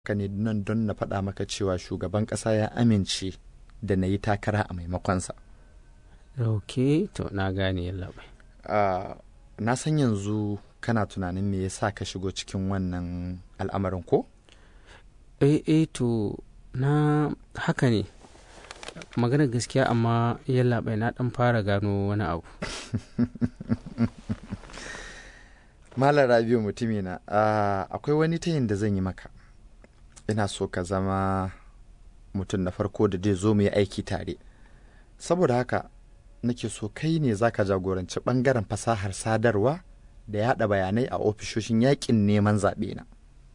haka ne nan don na faɗa maka cewa shugaban ƙasa ya amince da na yi takara a maimakonsa ok to na gane yallaɓai Ah, na san yanzu kana tunanin me yasa ka shigo cikin wannan al'amarin ko eh eh to na haka ne magana gaskiya amma yallaɓai na ɗan fara gano wani abu Malam Rabiu mutumina ah, akwai wani tayin da zan yi maka ina so ka zama mutum na farko da zai zo mu yi aiki tare saboda haka nake so kai ne za ka jagoranci ɓangaren fasahar sadarwa da yaɗa bayanai a ofishoshin yaƙin neman zaɓe na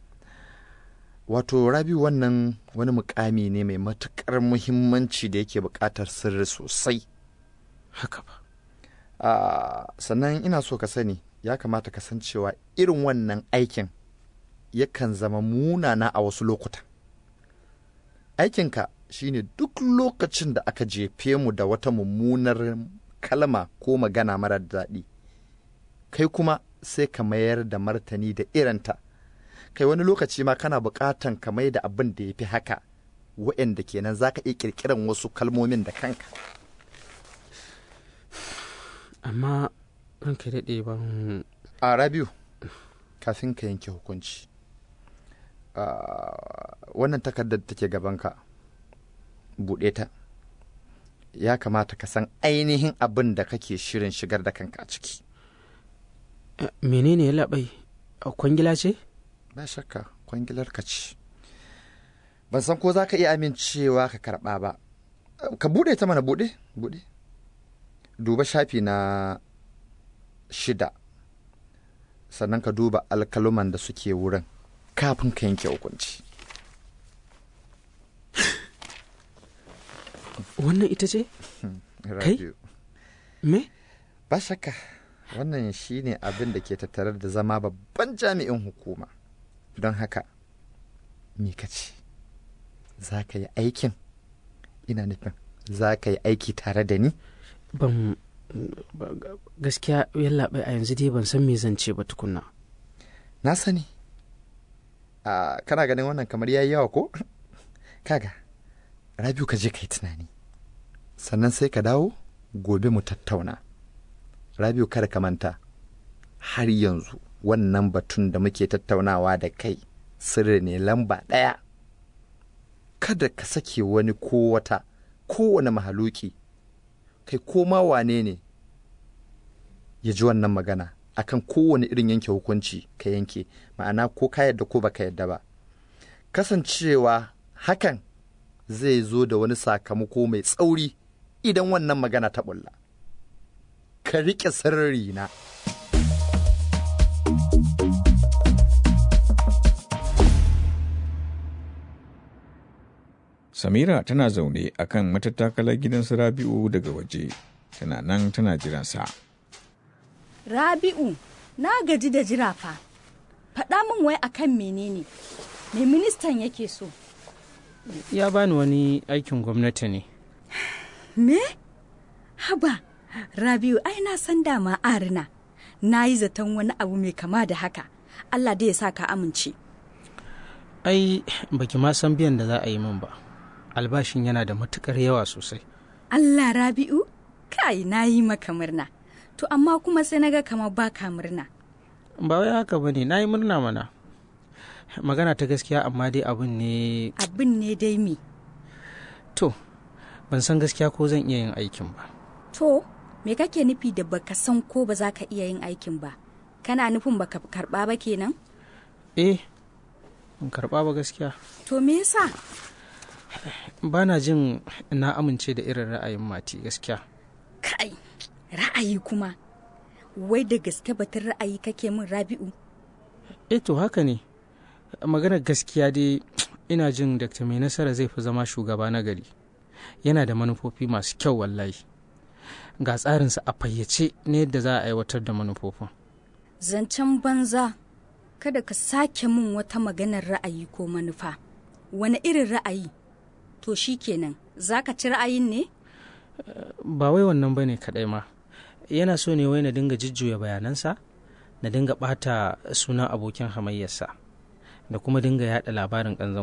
wato Rabiu wannan wani mukami ne mai matuƙar muhimmanci da yake buƙatar sirri sosai haka ba Ah, sannan ina so ka sani ya kamata ka san cewa irin wannan aikin yakan zama munana a wasu lokuta aikinka shine duk lokacin da aka jefe mu da wata mummunar kalma ko magana marar daɗi kai kuma sai ka mayar da martani da irinta kai wani lokaci ma kana buƙatan ka mai da abin da ya fi haka wa'anda kenan za ka iya ƙirƙiran wasu kalmomin da kanka amma ranka daɗe ban a rabiu kafin ka yanke hukunci Ah, wannan takardar da take gabanka buɗe ta ya kamata ka san ainihin abin da kake shirin shigar da kanka a ciki Eh, menene yallaɓai A kwangila ce ba shakka kwangilar ka ce ban san ko za ka iya amincewa ka karɓa ba ka buɗe ta mana buɗe buɗe duba shafi na shida sannan ka duba alkaluman da suke wurin kafin ka yanke hukunci wannan ita ce Kai? Rabiu. me ba shakka wannan shine abin da ke tattare da zama babban jami'in hukuma don haka me ka ce za ka yi aikin ina nufin za ka yi aiki tare da ni ban ba- ga- gaskiya yallaɓai a yanzu dai ban san me zan ce ba tukunna na sani a kana ganin wannan kamar yayi yawa ko kaga rabiu ka je ka yi tunani sannan sai ka dawo gobe mu tattauna rabiu kada ka manta har yanzu wannan batun da muke tattaunawa da kai sirri ne lamba ɗaya kada ka sake wani ko wata kowane mahaluki kai ko ma wane ne ya ji wannan magana akan kowane irin yanke hukunci ka yanke ma'ana ko ka yadda ko baka yadda ba kasancewa hakan zai zo da wani sakamako mai tsauri idan wannan magana ta bulla ka riƙe sirri na Samira tana zaune a kan matattakalar gidan su Rabi'u daga waje, tana nan tana jiransa. Rabi'u, na gaji da jira fa. Faɗa min wai akan menene? Me ministan yake so? ya bani wani aikin gwamnati ne Me? Haba, Rabi'u ai na san dama arina. Na yi zaton wani abu mai kama da haka. Allah dai ya sa ka amince. ai baki ma san biyan da za a yi min ba albashin yana da matukar yawa sosai Allah Rabi'u, kai na yi maka murna. To amma kuma sai na ga kamar baka murna. ba wai haka bane na yi murna mana magana ta gaskiya amma dai abin ne Abin ne dai me. to ban san gaskiya ko zan iya yin aikin ba To, me kake nufi da baka san ko ba za ka iya yin aikin ba? Kana nufin baka karɓa ba kenan? eh ban karba ba gaskiya To me yasa? ba na jin na amince da irin ra'ayin mati gaskiya Kai, ra'ayi kuma. Wai da gaske batun ra'ayi kake min Rabi'u? eh to haka ne maganar gaskiya dai ina jin dr mai nasara zai fi zama shugaba na gari yana da manufofi masu kyau wallahi ga tsarinsa a fayyace na yadda za a aiwatar da manufofin Zancen banza, kada ka sake min wata maganar ra'ayi ko manufa. Wani irin ra'ayi? To shi kenan, za ka ci ra'ayin ne? ba wai wannan ba ne kaɗai ma yana so ne wai na dinga jujjuya bayanansa na dinga ɓata sunan abokin hamayyarsa da kuma dinga yaɗa labarin ƙanzan